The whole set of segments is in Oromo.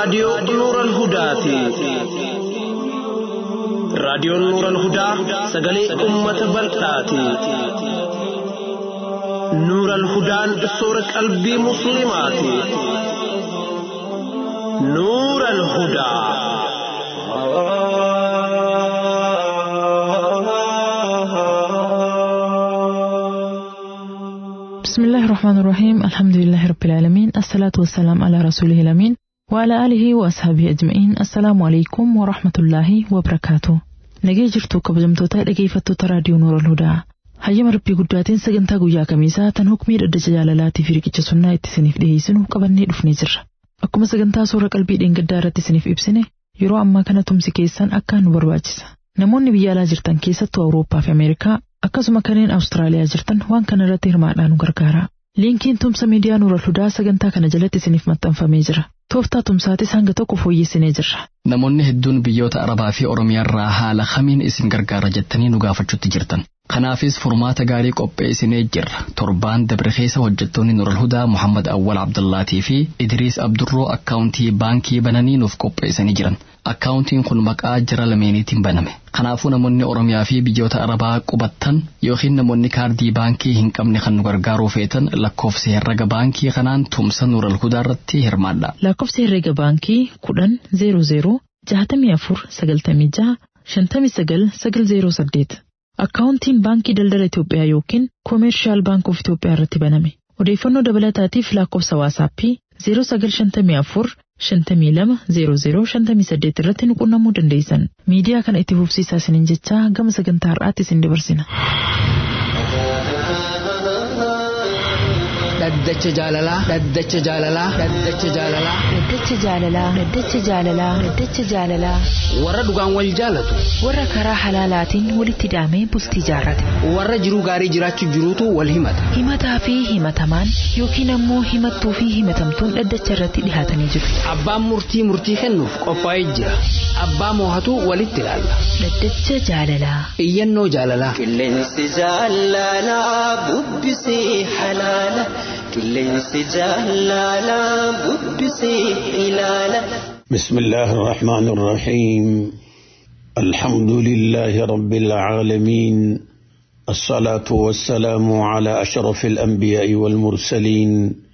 raadiyoo Nuural Hudaati. Raadiyoon Nuural Hudaa sagalee uummata bal'aati. Nuural Hudaan soora qalbii Musliimaati. Nuural Hudaa. بسم الله الرحمن الرحيم الحمد لله رب العالمين الصلاة والسلام على رسوله الأمين وعلى آله وأصحابه أجمعين السلام عليكم ورحمة الله وبركاته nagee jirtu kabajamtoota dhageeffattoota raadiyoo Nuura Hudaa hayyama rabbii guddaatiin sagantaa guyyaa kamiisaa tan hukmii dhaddacha jaalalaatii fi riqicha sunnaa itti isiniif dhiyeessinu qabannee dhufnee jirra akkuma sagantaa suura qalbii dheengaddaa irratti isiniif ibsine yeroo ammaa kana tumsi keessan akkaan nu barbaachisa namoonni biyya alaa jirtan keessattuu awurooppaa fi ameerikaa akkasuma kanneen awustiraaliyaa jirtan waan kana irratti hirmaadhaan nu gargaara liinkiin tumsa miidiyaa Nuura Hudaa sagantaa kana jalatti isiniif maxxanfamee jira tooftaa tumsaatis hanga tokko fooyyessinee jirra. Namoonni hedduun biyyoota Arabaa fi Oromiyaarraa haala kamiin isin gargaara jettanii nu gaafachuutti jirtan. Kanaafis furmaata gaarii qopheessinee jirra. Torbaan dabre keessa hojjettoonni Nural Hudaa Muhammad Awwal Abdullaatii fi Idriis Abdurroo akkaawuntii baankii bananii nuuf qopheessanii jiran. Akkaawuntiin kun maqaa jara lameeniitiin baname. Kanaafuu namoonni Oromiyaa fi biyyoota Arabaa qubattan yookiin namoonni kaardii baankii hin qabne kan nu gargaaruu feetan lakkoofsa herrega baankii kanaan tumsa Nural Hudaa irratti hirmaadha. Lakkoofsa herrega baankii kudhan zeero zeero jahatamii afur sagaltamii jaha shantamii sagal sagal zeero saddeet. Akkaawuntiin baankii daldala Itoophiyaa yookiin Koomeershaal Baankii of Itoophiyaa irratti baname. Odeeffannoo dabalataatiif lakkoofsa waasaappii 0954 52 00 58 irratti nu qunnamuu dandeessan. Miidiyaa kana itti fufsiisaa isiniin jechaa gama sagantaa har'aatti isin dabarsina. Dhaddacha jaalalaa. Dhaddacha jaalalaa. Dhaddacha jaalalaa. Dhaddacha jaalalaa. Dhaddacha jaalalaa. Dhaddacha jaalalaa. Warra dhugaan wal jaalatu. Warra karaa halaalaatiin walitti hidhamee bultii jaarrate. Warra jiruu gaarii jiraachuu jiruutu wal himata. Himataa fi himatamaan yookiin ammoo himattuu fi himatamtuun dhaddacha irratti dhihaatanii jiru. Abbaan murtii murtii kennuuf qophaa'ee jira. Abbaa moohatu walitti ilaalla. Dhaddacha jaalalaa. Iyyannoo jaalalaa. Qilleensi jaalalaa bubbisee halaala. Qilleensi jaalalaa bubbisee ilaala. بسم الله الرحمن الرحيم الحمد لله رب العالمين الصلاة والسلام على أشرف الأنبياء والمرسلين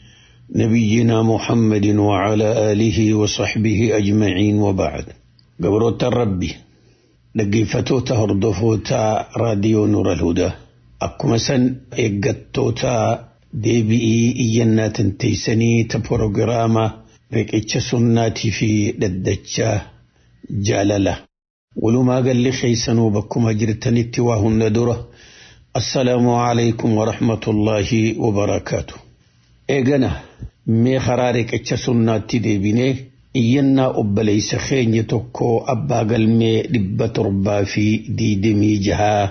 نبينا محمد وعلى آله وصحبه أجمعين وبعد قبروت الربي لقيفتوتا هردفوتا راديو نور الهدى أكما سن إيقاتوتا deebi'ii iyyannaatin teeysanii ta porogiraama riqicha sunnaatii fi dhaddacha jaalala walumaa galli keeysanuu bakkuma jirtanitti waa hunda dura assalaamu alaykum warahmatullaahi wabarakaatu eegana mee karaa riqicha sunnaatti deebinee iyyannaa obboleeysa keenya tokko abbaa galmee dhibba torbaa fi diidamii jahaa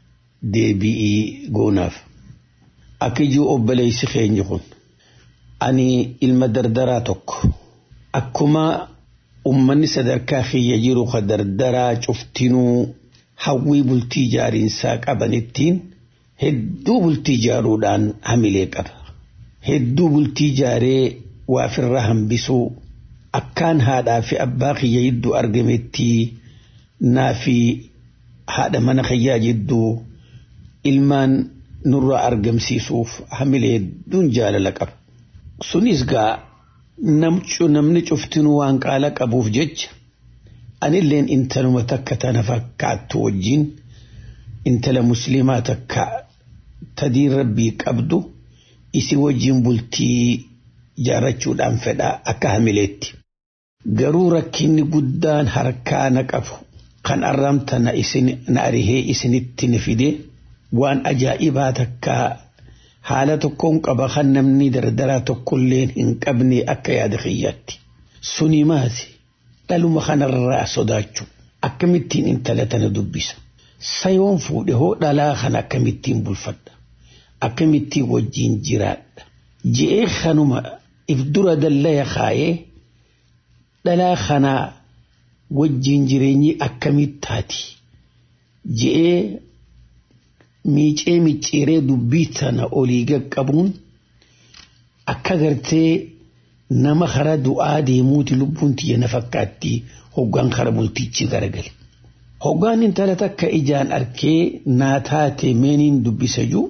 deebi'ii goonaaf Akkijuu obboleessi keenya kun ani ilma dardaraa tokko akkuma ummanni sadarkaa kiyya jiru ka dardaraa cuftinuu hawwii bultii jaariinsaa qabanittiin hedduu bultii jaaruudhaan hamilee qaba. Hedduu bultii jaaree waafirra hambisuu akkaan haadhaa fi abbaa kiyya jidduu argametti naa fi haadha mana kiyyaa jidduu ilmaan nurra argamsiisuuf hamilee hedduun jaalala qaba. Sunis gaa namni cuftinuu waan qaala qabuuf jecha anilleen intaluma takka tana fakkaattu wajjin intala musliimaa takka tadiin rabbii qabdu isi wajjin bultii jaarrachuudhaan fedhaa akka hamileetti. Garuu rakkinni guddaan harkaa na qabu kan arramtana na arihee isinitti na fidee. waan ajaa'ibaa takkaa haala tokkoon qaba kan namni dardaraa tokkolleen hin qabne akka yaada kiyyaatti. Suni maati dhaluma kanarraa sodaachuu akkamittiin intala tana dubbisa. Sayoon fuudhe hoo dhalaa kana akkamittiin bulfadha. Akkamittiin wajjin jiraadha. Je'ee kanuma if dura dallaya kaayee dhalaa kanaa wajjin jireenyi akkamittaati. Je'ee miicee micciiree dubbii tana olii qaqqabuun akka gartee nama kara du'aa deemuuti lubbuun tiyya na fakkaatti hoggaan kara bultichi garagale. Hoggaan intala takka ijaan arkee naa taate meeniin dubbisa juu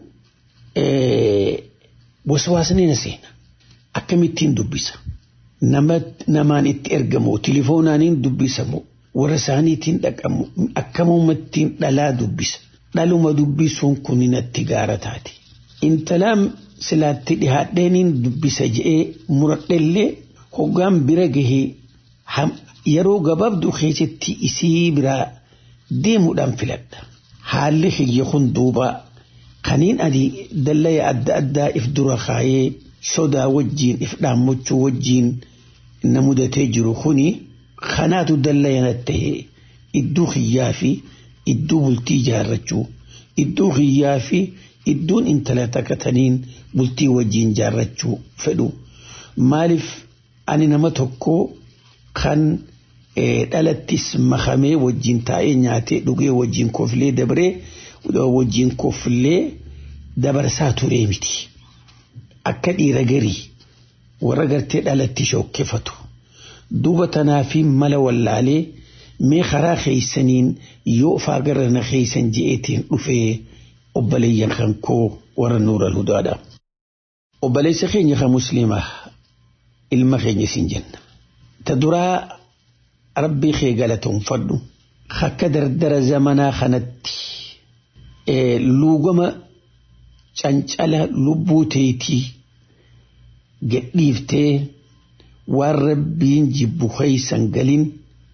waswaasni na seena. Akkamittiin dubbisa. Namaan itti ergamu tilifoonaaniin dubbisamu warra isaaniitiin dhaqamu akkamumattiin dhalaa dubbisa. Dhaluma dubbisuun kun natti gaara taate. Intalaan silaatti dhihaadheeniin dubbisa je'ee muradhellee hoggaan bira gahee yeroo gabaabduu keessatti isii biraa deemuudhaan filadha. Haalli xiyya kun duuba kaniin adii dallaya adda addaa if dura kaayee sodaa wajjiin if dhaammachuu wajjiin na mudatee jiru kuni kanaatu dallaya ta'e iddoo xiyyaa fi iddoo bultii jaarrachuu iddoo xiyyaa fi iddoon intala takkataniin bultii wajjiin jaarrachuu fedhu maaliif ani nama tokko kan dhalattis makamee wajjiin taa'ee nyaatee dhugee wajjiin koflee dabaree wajjiin koflee dabarsaa turee miti. Akka dhiira garii warra gartee dhalatti shokkefatu duuba tanaa fi mala wallaalee mee karaa keeysaniin yoo faagarra na keeysan je'eetiin dhufee obboleeyyan kan koo warra nuura hudaadha. Obboleessa keenya kan musliimaa ilma keenya siin jenna. Ta duraa rabbii kee galatoonfadhu akka dardara zamanaa kanatti luugama cancala lubbuu teetii gadhiiftee waan rabbiin jibbu keeysan galin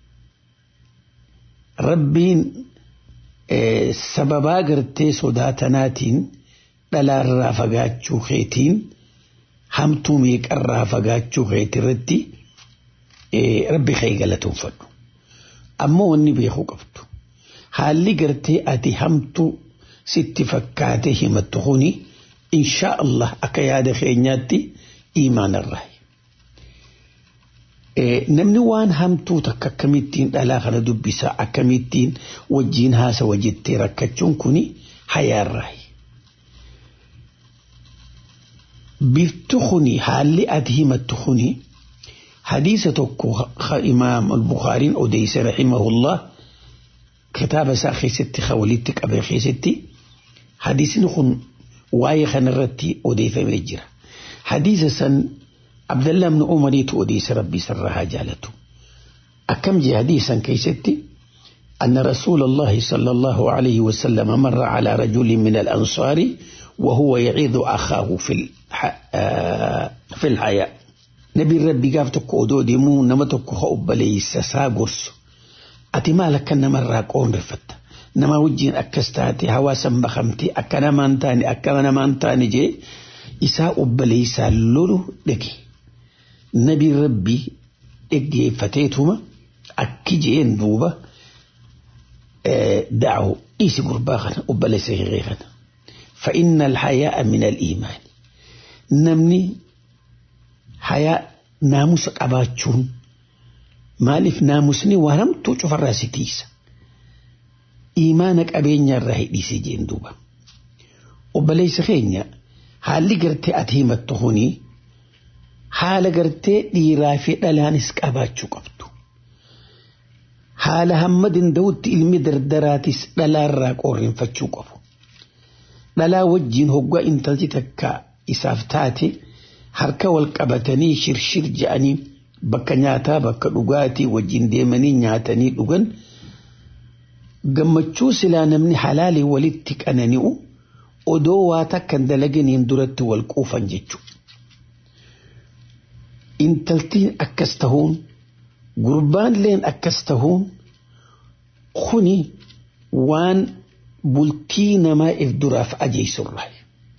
rabbiin sababaa gartee sodaatanaatiin dhalaarraa fagaachuu keetiin hamtuu meeqarraa fagaachuu keetirratti rabbi kee galatoonfadhu. Ammoo wanni beekuu qabdu. Haalli gartee ati hamtuu sitti fakkaate himattu kuni inshaa Allah akka yaada keenyaatti imaanarraa. Namni waan hamtuu takka akkamittiin dhalaa kana dubbisaa akkamittiin wajjiin haasawa jettee rakkachuun kuni hayaarraa. Biftu kuni haalli ati himattu kuni hadiisa tokko imaam al-Bukhaariin odeeyse rahimahullah kitaaba isaa keessatti walitti qabee keessatti hadiisni kun waa'ee kanarratti odeeffamee jira. Hadiisa san Abdallah ibn Umariitu odeeyse rabbii sarraa haa jaalatu. Akkam jee hadiisan keessatti أن رسول الله صلى الله عليه وسلم مر على رجل من الأنصار وهو يعيذ أخاه في في الحياة نبي ربي قاف تكو أدو ديمو نما تكو خؤب ليس ساقرس أتي مالك نما راقون رفت نما وجين أكستاتي هواسا بخمتي أكنا مانتاني أكنا مانتاني جي إساء أبليس اللولو دكي نبي ربي دكي فتيتهما أكي جين دوبا دعوا إيسي قرباخنا أبليس غيغنا فإن الحياء من الإيمان نمني حياء ناموس قباتشون مالف ناموسني ورمتو شوف الراسيتيس إيمانك أبين الرهي ديسي جين دوبا وبليس خينيا حالي قرتي أتهمت تخوني حال قرتي ديرافي دلانس قباتشو قبتو حال همدin dawutti ilmi dardaraatis dhalaarraa qorrinfachuu qabu. Dhalaa wajjiin hoggaa intalti takka isaaf taate harka wal qabatanii shirshir je'anii bakka nyaataa bakka dhugaatii wajjiin deemanii nyaatanii dhugan gammachuu silaa namni halaalii walitti qanani'u odoo waa takkan dalaganiin duratti wal quufan jechuudha. Intaltiin akkas tahuun gurbaalleen akkas tahuun kuni waan bultii namaa if duraaf ajeessurraa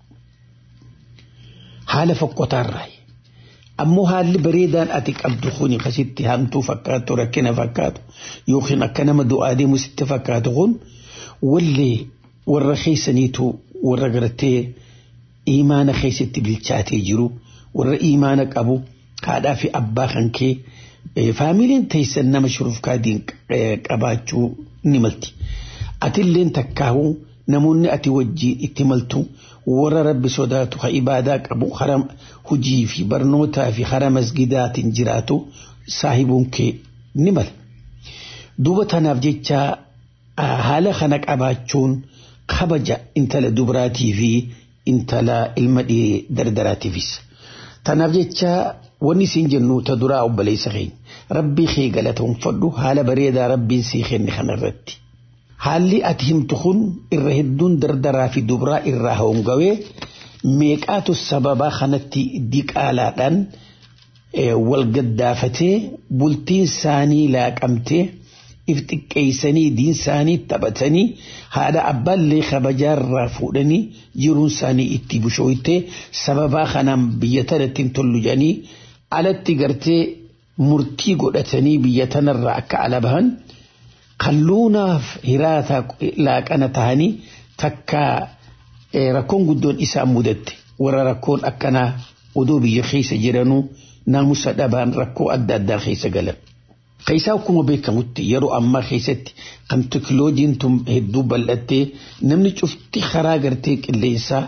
haala fokkotaarraa ammoo haalli bareedaan ati qabdu kuni kasitti hamtuu fakkaatu rakkina fakkaatu yookiin akka nama du'aa deemu sitti fakkaatu kun wallee warra keessaniitu warra gartee imaana keessatti bilchaatee jiru warra imaana qabu haadhaa fi abbaa kan kee faamiliin teessan nama shurufkaadiin qabaachuu ni malti. Atilleen takkaa'uu namoonni ati wajjiin itti maltu warra rabbi sodaatu ha ibaadaa qabu hara hujii fi barnootaa fi hara masgidaatiin jiraatu saahibuun kee ni mala. Duuba tanaaf jecha haala kana qabaachuun kabaja intala dubraatii fi intala ilma dhiiree dardaraatiifis. Tanaaf jecha wanni siin jennu ta duraa obboleessa keenya rabbii kee galatoonfadhu haala bareedaa rabbiin sii kenne kanarratti. Haalli ati himtu kun irra hedduun dardaraa fi dubraa irraa hoongawee meeqaatu sababaa kanatti diqaalaadhaan wal gaddaafatee bultiin isaanii laaqamtee if xiqqeessanii diin isaanii taphatanii haadha abbaallee kabajaarraa fuudhanii jiruun isaanii itti bushooytee sababaa kanaan biyya tanatti hin tollu jedhanii alatti gartee murtii godhatanii biyya tanarraa akka ala bahan kalluunaaf hiraata laaqana tahanii takka rakkoon guddoon isaan mudatte warra rakkoon akkanaa odoo biyya keessa jiranuu naamusa dhabaan rakkoo adda addaa keessa galan. Keessaa akkuma beekamutti yeroo ammaa keessatti kan teekinooloojiin tun hedduu bal'attee namni cufti karaa gartee qilleensaa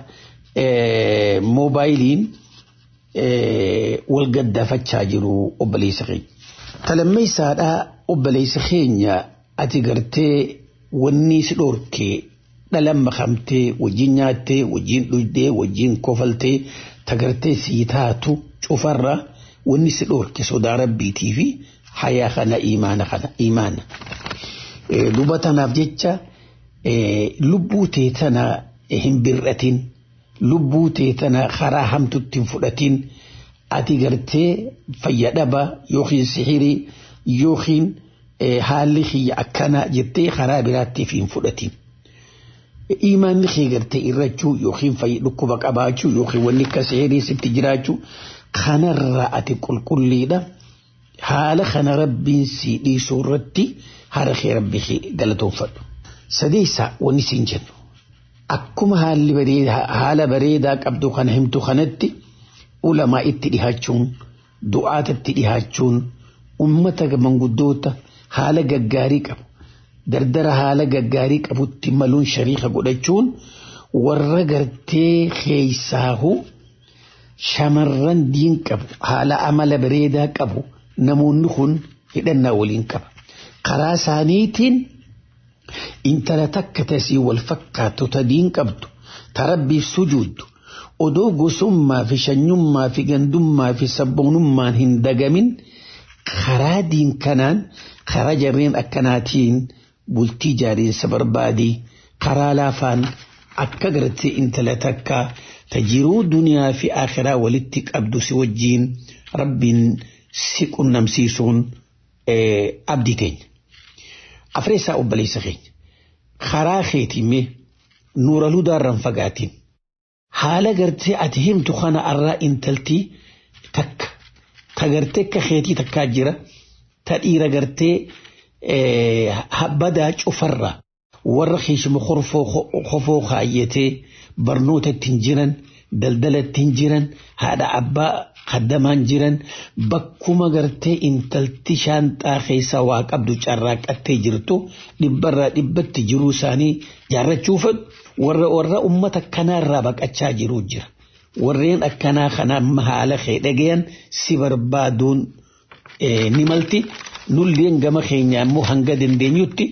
moobaayiliin wal gaddaafachaa jiru obboleessa keenya. Talammeessaadhaa obboleessa keenya ati gartee wanni si dhorkee dhalan makamtee wajjin nyaattee wajjin dhugdee wajjin kofaltee tagartee sii taatu cufarra wanni si dhorke sodaa rabbiitii fi hayaa kana imaana kana imaana. Duba tanaaf jecha lubbuu tee tana hin bir'atin lubbuu tee tana karaa hamtutti hin fudhatin ati gartee fayyadhaba yookiin sihirii yookiin haalli kiyya akkana jettee karaa biraattiif hin fudhatin. Imaanni kee gartee irrachuu yookiin dhukkuba qabaachuu yookiin wanni akka sihirii sitti jiraachuu kanarraa ati qulqulliidha. haala kana rabbiin si dhiisuu irratti hara kee rabbi galatoonfadhu. Sadeessa wanni siin jennu akkuma haalli bareedaa haala bareedaa qabdu kana himtu kanatti ulamaa itti dhihaachuun du'aatatti dhihaachuun ummata manguddoota haala gaggaarii qabu dardara haala gaggaarii qabutti maluun shariika godhachuun warra gartee keeysaahu shamarran diin qabu haala amala bareedaa qabu. namoonni kun hidhannaa waliin qaba. Karaa isaaniitiin intala takka tasii wal fakkaatu ta diin qabdu ta rabbiif sujuuddu odoo gosummaa fi shanyummaa fi gandummaa fi sabboonummaan hin dagamin karaa diin kanaan karaa jarreen akkanaatiin bultii jaariinsa barbaadii karaa laafaan akka gartee intala takka ta jiruu duniyaa fi akhiraa walitti qabdu si wajjiin rabbiin si qunnamsiisuun abdii teenya. Afreessaa obboleessa keenya. Karaa keetiimee nuura ludaarraan fagaatiin. Haala gartee ati himtu kana irraa intaltii takka. Ta gartee akka keetii takkaa jira. Ta dhiira gartee badaa cufarraa. Warra keessuma kofoo kaayyatee barnoota ittiin jiran daldala ittiin jiran haadha abbaa haddamaan jiran bakkuma gartee intalti shaanxaa keessa waa qabdu carraaqattee jirtu dhibbarraa dhibbatti jiruu isaanii jaarrachuuf warra warra ummata kanaarraa baqachaa jiruu jira. Warreen akkanaa kana haala kee dhagayan si barbaaduun ni malti nulleen gama keenya immoo hanga dandeenyutti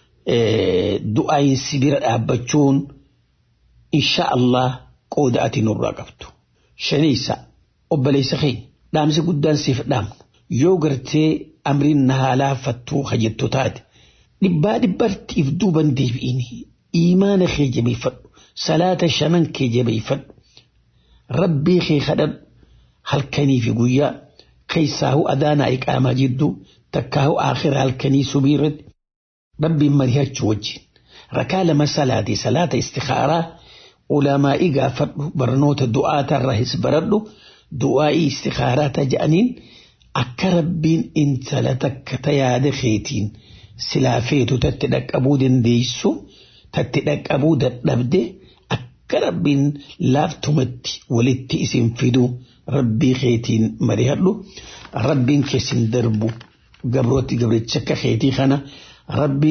du'aayinsi bira dhaabbachuun insha Allah qooda ati nurraa qabdu. Shaniisa obboleessa keenya dhaamsi guddaan siif dhaamna yoo gartee amriin na haalaa fattuu hajjettu taate dhibbaa dhibbartiif duuban deebi'ini imaana kee jabeeffadhu salaata shanan kee jabeeffadhu rabbii kee kadhadhu halkanii fi guyyaa keessaahu adaanaa iqaamaa jidduu takkaahu aakhira halkanii subii irratti rabbiin marihachuu wajjin rakaa lama salaatee salaata istikaaraa ulamaa'ii gaafadhu barnoota du'aatarraa his baradhu du'aa'ii istikaaraa taja'aniin akka rabbiin intala takka ta yaada keetiin silaa feetu tatti dhaqqabuu dandeessu tatti dhaqqabuu dadhabde akka rabbiin laaftumatti walitti isin fidu rabbii keetiin marihadhu rabbiin keessin darbu gabrooti gabricha akka keetii kana rabbiin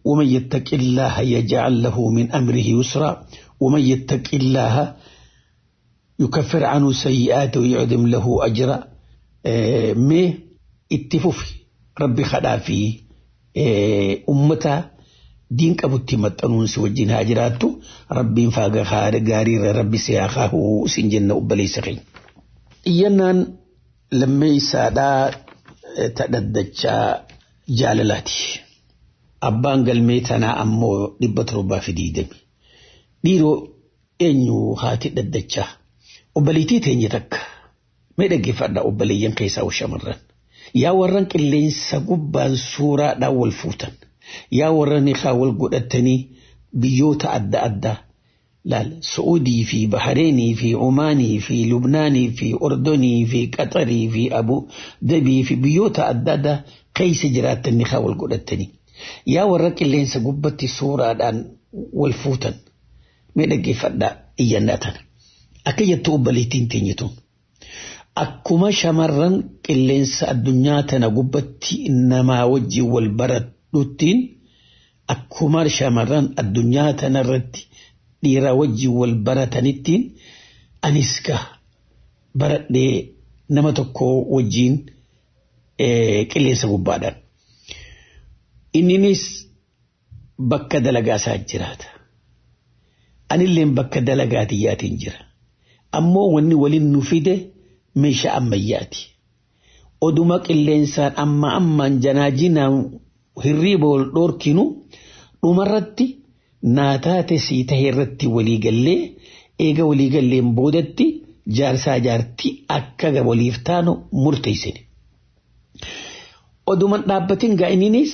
ومن يتق الله يجعل له من أمره يسرا ومن يتق الله يكفر عنه سيئاته ويعدم له أجرا اه مي اتفوفي ربي خلافي اه أمتا دين كبتي متنون سوجين هاجراتو ربي فاق خار غاري ربي سياخاه سنجن أبلي سخين إيانان لما يسادا تددجا جاللاتي abbaan galmee tanaa ammoo dhibba torbaa fi diidami dhiiroo eenyu haati dhaddachaa obbaliitii teenye takka mee dhaggeeffadha obboleeyyan keessaa shamarran yaa warran qilleensa gubbaan suuraadhaan wal fuutan yaa warran ikaa wal godhatanii biyyoota adda addaa laal Su'uudii fi Bahareenii fi Omaanii fi Lubnaanii fi Ordonii fi Qaxarii fi Abu Dabii fi biyyoota adda addaa keessa jiraatan ikaa wal godhatanii. yaa warra qilleensa gubbatti suuraadhaan wal fuutan mee dhaggeeffadhaa iyyannaa tana akka jettu obbaleettiin teenyituun akkuma shamarran qilleensa addunyaa tana gubbatti namaa wajjin wal baradhuttiin akkuma shamarran addunyaa tanarratti dhiira wajjin wal baratanittiin anis ka baradhee nama tokko wajjin qilleensa gubbaadhaan. inninis bakka dalagaa isaa jiraata. Anilleen bakka dalagaa tiyyaatiin jira. Ammoo wanni waliin nu fide meeshaa ammayyaati. Oduma qilleensaan amma ammaan janaajinaan hirriiba wal dhoorkinu dhumarratti naataate sii tahee irratti waliigallee eega waliigalleen boodatti jaarsaa jaartii akka waliif taanu murteessine. Oduman dhaabbatiin gaa'ininis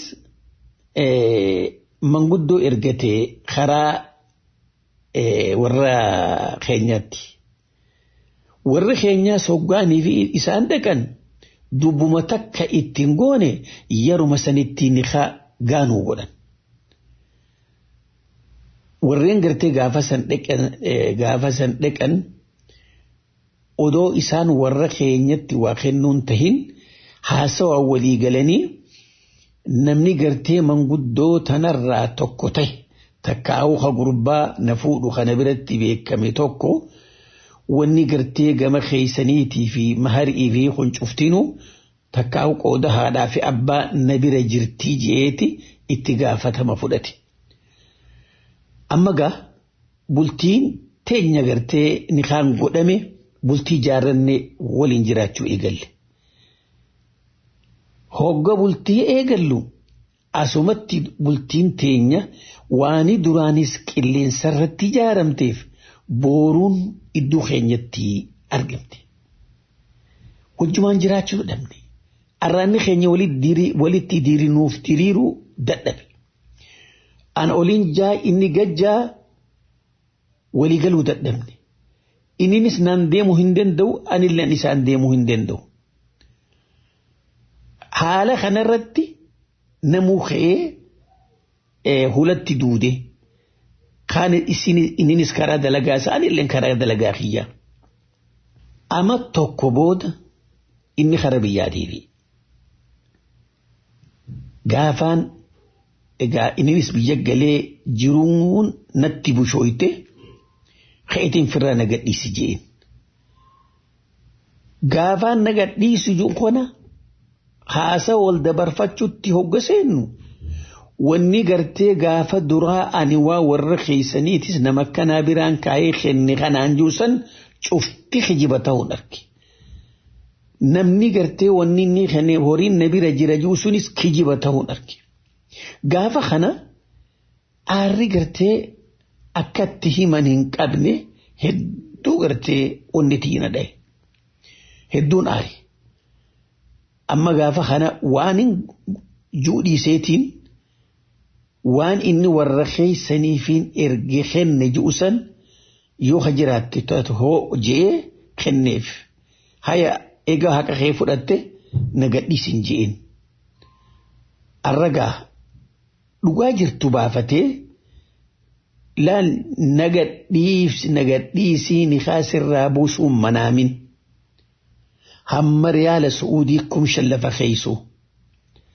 manguddoo ergatee karaa warra keenyaatti. Warri keenyaa soggaanii fi isaan dhaqan dubbuma takka ittiin goone yeruma sanitti niqaa gaanuu godhan. Warreen gartee gaafa san dhaqan odoo isaan warra keenyatti waa kennuun tahin haasawaa walii galanii namni gartee manguddoo tanarraa tokko ta'e takka hawuka gurbaa na fuudhu kana biratti beekame tokko wanni gartee gama keeysaniitii fi maharii fi huncuftinuu takka hawu qooda haadhaa fi abbaa na bira jirtii je'eeti itti gaafatama fudhate. Amma gaa bultiin teenya gartee nikaan godhame bultii jaarranne waliin jiraachuu eegalle. hogga bultii eegallu asumatti bultiin teenya waani duraanis qilleensarratti ijaaramteef booruun iddoo keenyatti argamte. Wajjumaan jiraachuu dhabne. Arraanni keenya walitti diriiruuf diriiruu dadhabe. Ana oliin jaa inni gajjaa waliigaluu dadhabne. Inninis naan deemuu hin danda'u anilleen isaan deemuu hin danda'u. haala kanarratti namuu ka'ee hulatti duude kaan inninis karaa dalagaa isaanillee karaa dalagaa kiyya. Ama tokko booda inni kara biyyaa deebi. Gaafaan egaa inninis biyya galee jiruun natti bushooyte ka'eetiin firraa na gadhiisi jeen. Gaafaan na gadhiisu jiru kana haasa wal dabarfachuutti hogga seennu wanni gartee gaafa duraa ani waa warra keeysaniitis nama akkanaa biraan kaayee kenne kanaan juusan cufti kijiba ta'uun arge. Namni gartee wanni inni kenne horiin na bira jira juusunis kijiba ta'uun arge. Gaafa kana aarri gartee akkatti himan hin qabne hedduu gartee onni tiina dhaye. Hedduun aari. amma gaafa kana waan juudhiiseetiin waan inni warra keeysaniifiin erge kenne ju'usan yoo ha jiraatte taatu hoo je'ee kenneef haya egaa haqa kee fudhatte na gadhiisin je'een. Arragaa dhugaa jirtu baafatee laal nagadhiisii ni kaasirraa buusuun manaamin. hamma riyaala su'uudii kum shallafa keeysu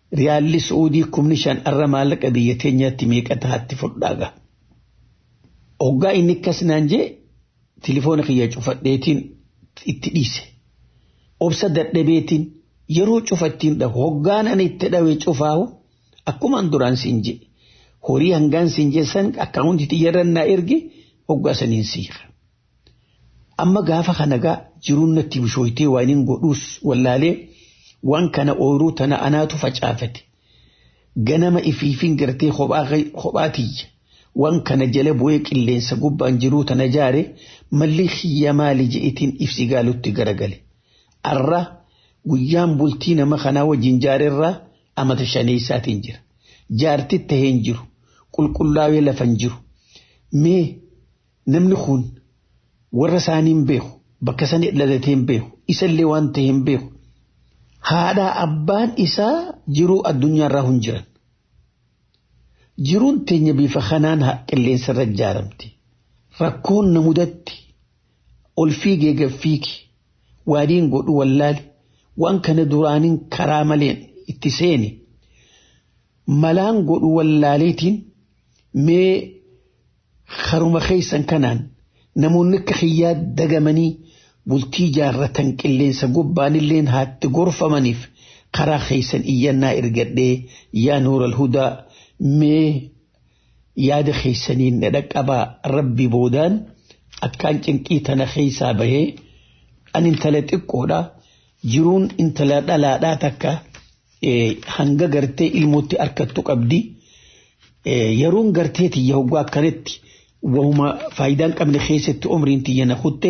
riyaalli su'uudii kumni shan arra maallaqa biyya teenyaatti meeqa tahaatti fudhaaga. Hoggaa inni akkas naan jee tilifoona kiyya cufadheetiin itti dhiise. Obsa dadhabeetiin yeroo cufattiin dhahu hoggaan ani itti dhawe cufaahu akkumaan duraan siin jee horii hangaan siin jeessan akkaawuntii xiyyarrannaa erge hoggaa saniin siira. Amma gaafa kana gaa jiruun natti bishooytee waan hin godhuus wallaalee waan kana ooyiruu tana anaatu facaafate. Ganama ifiifin gartee kophaa tiyya. Waan kana jala bu'ee qilleensa gubbaan jiruu tana jaare malli xiyya maali je'itiin ibsi gaalutti garagale. Arra guyyaan bultii nama kanaa wajjin jaarerraa amata shaneessaatiin jira. Jaarti tahee hin jiru. Qulqullaa'ee lafa hin jiru. Mee namni kun warra isaanii hin beeku. Bakka sani dhalatee hin beeku. Isallee waan ta'e hin beeku. Haadhaa abbaan isaa jiruu addunyaarraa hin jiran. Jiruun teenya bifa kanaan qilleensa irra ijaaramte. Rakkoon na mudatti ol fiigee gaffiigi waadiin godhu wallaale waan kana duraaniin karaa maleen itti seeni. Malaan godhu wallaaleetiin mee haruma keessan kanaan namoonni akka xiyyaa dagamanii bultii jaarratan qilleensa gubbaanilleen haatti gorfamaniif karaa keessan iyyannaa ergadhee yaa nuural hudaa mee yaada keessaniin na dhaqqabaa rabbi boodaan akkaan cinqii tana keessaa bahee an intala xiqqoodha jiruun intala dhalaadhaa takka hanga gartee ilmootti harkattu qabdi yeroon gartee tiyya hoggaa akkanatti wahuma faayidaan qabne keessatti umriin tiyya na kutte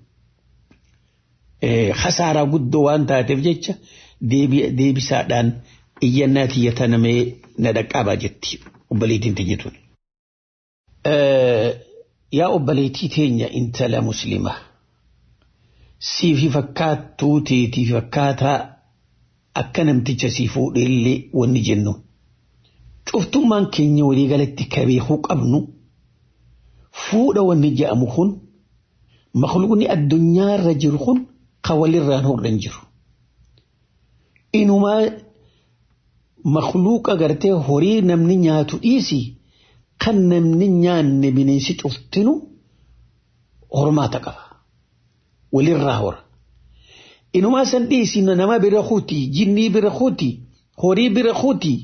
khasaaraa guddoo waan taateef jecha deebisaadhaan iyyannaa tiyya tanamee na dhaqqabaa jetti obboleettiin tiyya tun. Yaa obboleettii teenya intala muslimaa siifi fakkaattuu teetii fakkaataa akka namticha sii fuudheellee wanni jennu. Cuftummaan keenya waliigalatti kabeekuu qabnu fuudha wanni je'amu kun makluuqni addunyaarra jiru kun kan walirraan hodhan jiru. Inumaa makluuqa gartee horii namni nyaatu dhiisi kan namni nyaanne bineensi cuftinu hormaata qaba. Walirraa hora. Inumaa san dhiisi nama bira kuuti, jinnii bira kuuti, horii bira kuuti.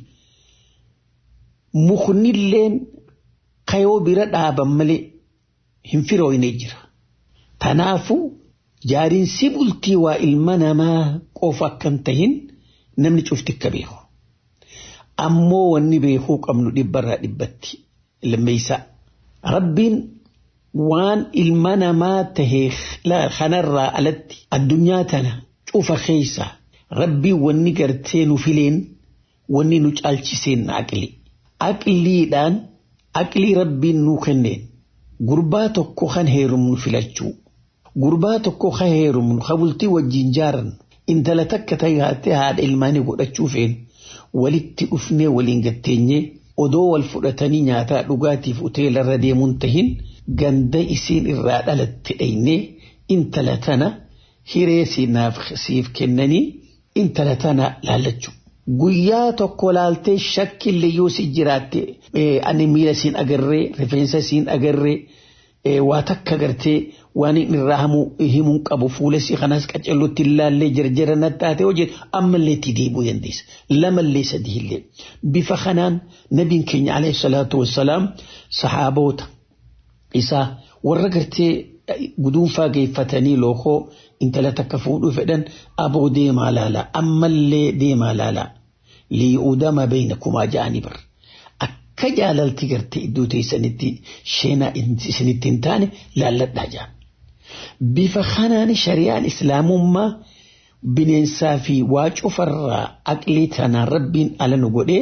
Muknilleen kayoo bira dhaaban malee hin firooyne jira. Tanaafuu jaariinsi bultii waa ilma namaa qofa akkan tahin namni cufti akka beeku. Ammoo wanni beekuu qabnu dhibbarraa dhibbatti lammeeysaa. Rabbiin waan ilma namaa tahee kanarraa alatti addunyaa tana cufa keessa rabbiin wanni gartee nu fileen wanni nu caalchiseen aqli. Aqliidhaan aqlii rabbiin nuu kenneen gurbaa tokko kan heerumnu filachuu. Gurbaa tokko kan heerumnu kan bultii wajjin jaarannu intala takka taate haadha ilmaanii godhachuu feenu walitti dhufnee waliin gatteenyee odoo wal fudhatanii nyaataa dhugaatiif hoteelarra deemuun tahin ganda isiin irraa dhalatte dhaynee intala tana hiree siif kennanii intala tana laallachuu. Guyyaa tokko laaltee shakkillee yoo si jiraatte ani miila siin agarree rifeensa siin agarree waa takka gartee waan irraa himuun qabu fuula si kanas qacellutti ilaallee jarjara nattaate hojjetu ammallee itti deebi'uu dandeessa. Lamallee sadiillee bifa kanaan nabiin keenya alayhi salaatu wassalaam saxaaboota isaa warra gartee guduunfaa geeffatanii lookoo intala takka fuudhuu fedhan aboo deemaa laalaa ammallee deemaa laalaa liyuudama beeynakumaa ja'anii bar akka jaalalti gartee iddoo teessanitti sheenaa isinitti hin taane laalladhaa ja'an. Bifa kanaan shari'aan islaamummaa bineensaa fi waa cufarraa aqlii tanaan rabbiin ala nu godhee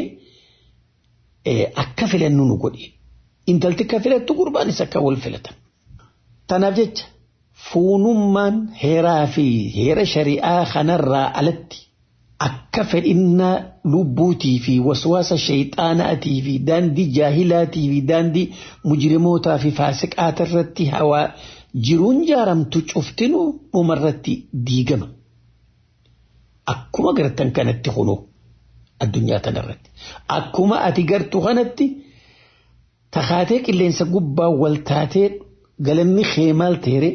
akka filannu nu godhe. Intalti akka filattu gurbaanis akka wal filatan. Tanaaf jecha fuunummaan heeraa fi heera shari'aa kanarraa alatti akka fedhinnaa lubbuutii fi waswaasa shayxaanaatii fi daandii jaahilaatii fi daandii mujrimootaa fi faasiqaata irratti hawaa jiruun jaaramtu cuftinuu dhumarratti diigama. Akkuma gartan kanatti kunoo addunyaa tanarratti. Akkuma ati gartuu kanatti takaatee qilleensa gubbaa wal taatee galanni kee maal teere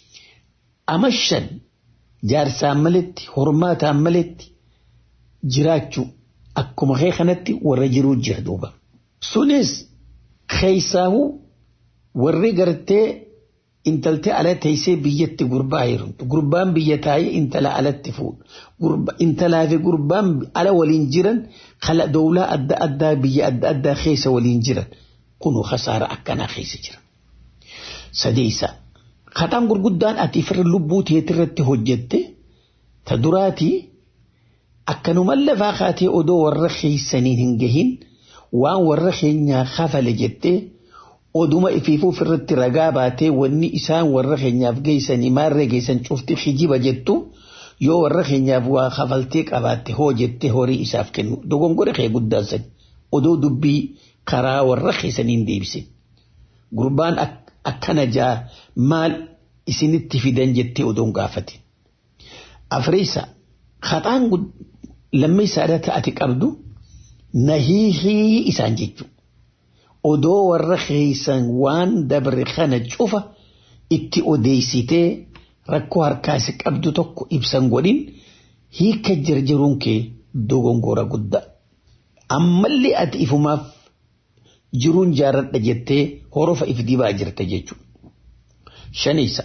amashan jaarsaan maletti hormaataan maletti jiraachuu akkuma kee kanatti warra jiruu jira duuba. Sunis keessaahuu warri gartee intaltee ala teessee biyyatti gurbaa heerumtu gurbaan biyya taa'ee intala alatti fuudha intalaa fi gurbaan ala waliin jiran kala dowlaa adda addaa biyya adda addaa keessa waliin jiran kunu khasaara akkanaa keessa jira. Sadeessa khataan gurguddaan ati firra lubbuu teetirratti hojjette ta duraatii akkanuman lafaa kaatee odoo warra keessaniin hin gahin waan warra keenyaa kafale jettee oduma ifiifuuf irratti ragaa baatee wanni isaan warra keenyaaf geessanii maarree geessan cufti hijiba jettu yoo warra keenyaaf waa kafaltee qabaatte hoo jettee horii isaaf kennu dogongora kee guddaan sani odoo dubbii karaa warra keessaniin deebise gurbaan akkana jaa maal isinitti fidan jettee odoon gaafate afreessa khaxaan lammeessaadha ta'ati qabdu nahiihii isaan jechuudha. odoo warra keessan waan dabre kana cufa itti odeessitee rakkoo harkaasi qabdu tokko ibsan godhin hiika jarjaruun kee dogongora guddaa. Ammallee ati ifumaaf jiruun jaaradha jettee horofa if dibaa jirta jechuudha. Shaniisa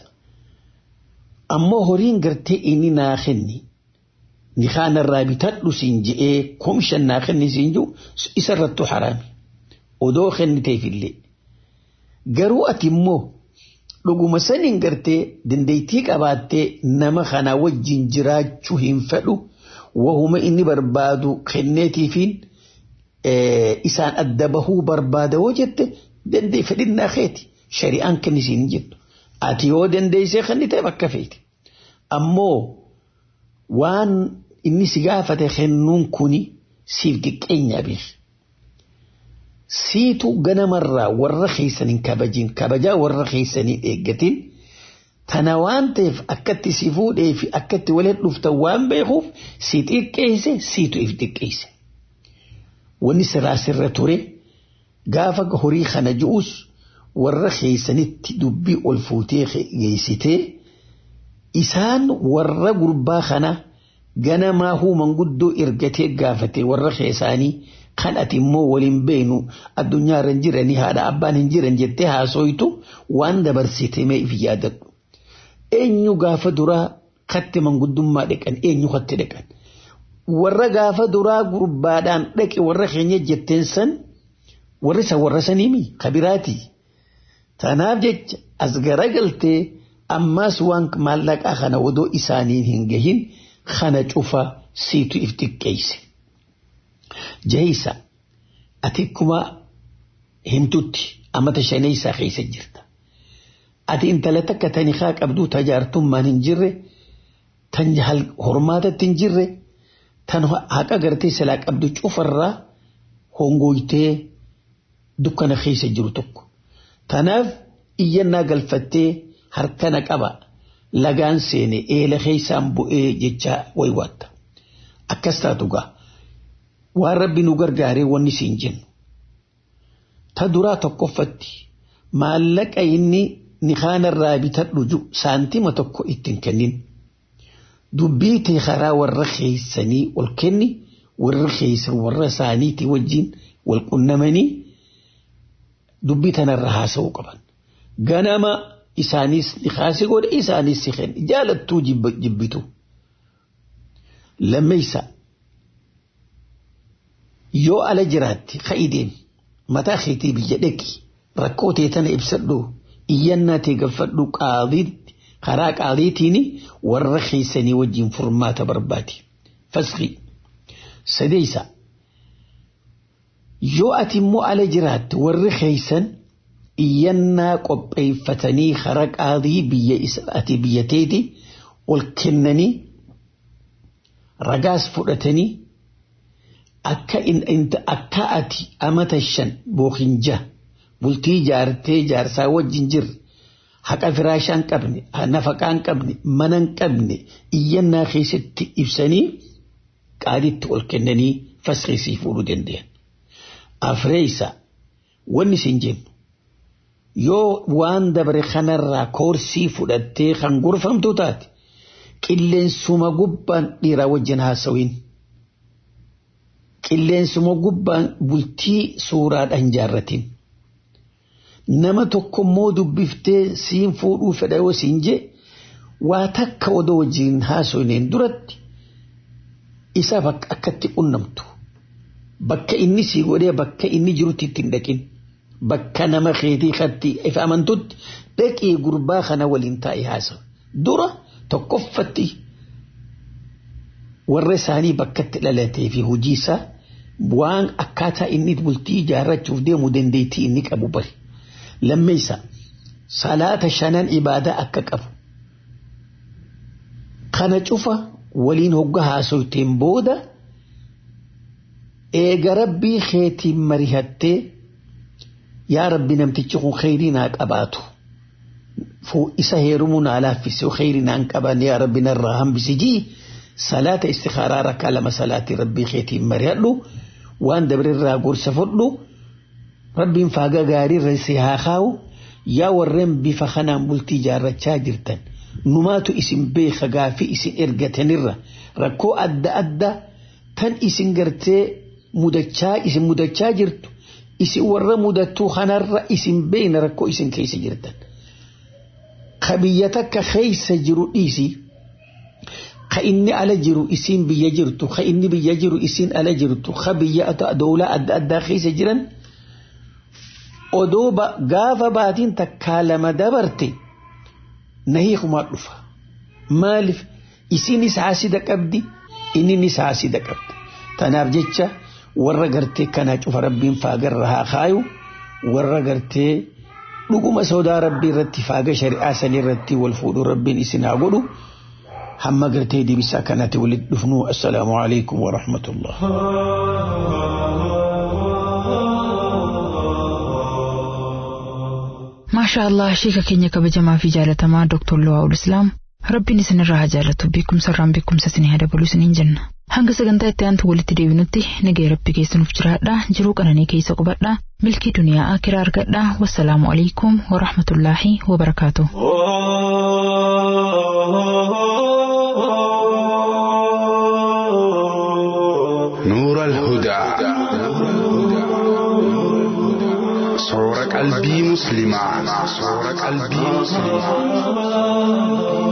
ammoo horiin gartee inni naa kenni ni kaanarraa bitadhu siin je'ee komishan naa kenni siin jiru isarrattu haraami. odoo kenniteefillee garuu ati immoo dhuguma saniin gartee dandeettii qabaattee nama kana wajjin jiraachuu hin fedhu wahuma inni barbaadu kenneetiifiin isaan adda bahuu barbaada hoo jette dandee fedhinnaa keeti shari'aan kennisiin jettu ati yoo dandeessee kennitee bakka feeti ammoo waan inni si gaafate kennuun kuni siif xiqqeenyaa beeku. siitu ganamarraa warra keessaniin kabajin kabajaa warra keessanii eeggatin tana waan ta'eef akkatti si fuudhee fi akkatti walitti dhuftan waan beekuuf si xiqqeesse siitu if xiqqeesse. Wanni siraa sirra ture gaafa horii kana ji'us warra keessanitti dubbii ol fuutee geessitee isaan warra gurbaa kana ganamaa huuman guddoo ergatee gaafatee warra keessaanii kan ati immoo waliin beenu addunyaa irra hin jiranii haadha abbaan hin jiran jettee haasoytu waan dabarsite mee if yaadadhu. Eenyu gaafa duraa katti manguddummaa dhaqan eenyu katti dhaqan. Warra gaafa duraa gurbaadhaan dhaqe warra keenya jetteen san warri san warra saniimi kabiraati. Tanaaf jecha as garagaltee ammaas waan maallaqaa kana odoo isaaniin hin gahin kana cufa siitu if xiqqeesse. Jahisa ati akkuma himtutti amata shanaysaa keessa jirta. Ati intala takka tani haa qabduu tajaartummaan hin jirre tan hormaatatti hin jirre tan haqa gartee silaa qabdu cufarraa hongoytee dukkana keessa jiru tokko. Tanaaf iyyannaa galfattee harkana qaba lagaan seene eela keessaan bu'ee jecha waywaatta. Akkas taatu gaa. waan rabbi nu gargaaree wanni siin jennu. Ta duraa tokkoffatti maallaqa inni nikaanarraa bitadhu saantima tokko ittiin kennin. Dubbii tee karaa warra keessanii ol kenni warra keessan warra isaaniitii wajjin wal qunnamanii dubbii tanarra haasa'uu qaban. Ganama isaanis nikaasi godhe isaanis si kenni jaalattuu jibbitu. Lammeessaa. yoo ala jiraatti ka'ideen mataa keetii biyya dhaqi rakkoo tee tana ibsadhu iyyannaa tee galfadhu qaadiitti karaa qaadiitiin warra keessanii wajjin furmaata barbaadi. Fasqi sadeessa yoo ati immoo ala jiraatti warri keessan iyyannaa qopheeffatanii karaa qaadii biyya ati biyya teeti ol kennanii ragaas fudhatanii akka akka ati amata shan bookin jaha bultii jaartee jaarsaa wajjin jirre haqa firaashaa hin qabne nafaqaa hin qabne mana hin qabne iyyannaa keessatti ibsanii qaaditti ol kennanii fasqisii fuudhuu danda'an. Afreessa wanni isin jennu yoo waan dabre kanarraa koorsii fudhattee kan gorfamtu taate qilleensuma gubbaan dhiiraa wajjin haasawiin. Qilleensuma gubbaan bultii suuraadhaan jaarratiin. Nama tokkommoo dubbiftee siin fuudhuu fedha yoo siin jee waa takka odoo wajjin haasawineen duratti isaaf akkatti qunnamtu. Bakka inni sii godhee bakka inni jirutti ittiin dhaqin. Bakka nama keetii katti ifa amantutti dhaqii gurbaa kana waliin taa'ee haasawa. Dura tokkoffatti warra isaanii bakkatti dhalatee fi hojii isaa waan akkaataa inni bultii ijaarrachuuf deemu dandeettii inni qabu bari. Lammeessa salaata shanan ibaadaa akka qabu. Kana cufa waliin hogga haasofteen booda eega rabbii keetiin marihattee yaa rabbi namtichi kun kheyrii naa qabaatu. Isa heerumuu naa laaffisee kheyrii naan qaban yaa rabbi narraa hambisi jii salaata istikaaraa rakkaa lama salaatii rabbii keetiin marihadhu waan dabreerraa gorsa fudhu rabbiin faaga gaarii irra si haa kaa'u yaa warreen bifa kanaan bultii ijaarrachaa jirtan numaatu isin beeka gaafii isin ergatanirra rakkoo adda addaa tan isin gartee mudachaa isin mudachaa jirtu isin warra mudattuu kanarra isin beekna rakkoo isin keessa jirtan. Ka biyya takka keessa jiru dhiisii ka inni ala jiru isiin biyya jirtu ka inni biyya jiru isiin ala jirtu ka biyya doolaa adda addaa keessa jiran odoo gaafa baatiin takkaa lama dabarte na hiikumaa dhufa maaliif isiinis haasida qabdi inninis haasida qabdi tanaaf jecha warra gartee kanaa cufa rabbiin faagarra haa kaayu warra gartee dhuguma sodaa rabbii irratti faaga shari'aa sanii irratti wal fuudhuu rabbiin isin haa godhu. hamma gartee deebisaa kanatti walitti dhufnu assalaamu alaikum wa rahmatullah. Maasha Allah sheeka keenya kabajamaa fi jaalatamaa Dr. Luwaa'ul Islaam rabbiin isinirraa haa jaallatu beekumsa irraan beekumsa isinii haa dabalu isiniin jenna. Hanga sagantaa itti aantu walitti deebinutti nagaya rabbi keessanuuf jiraadha jiruu qananii keessa qubadha milkii duniyaa akiraa argadha wassalaamu alaikum wa rahmatullaahi wa barakaatu. نور الهدى صور قلبي مسلما صور قلبي مسلما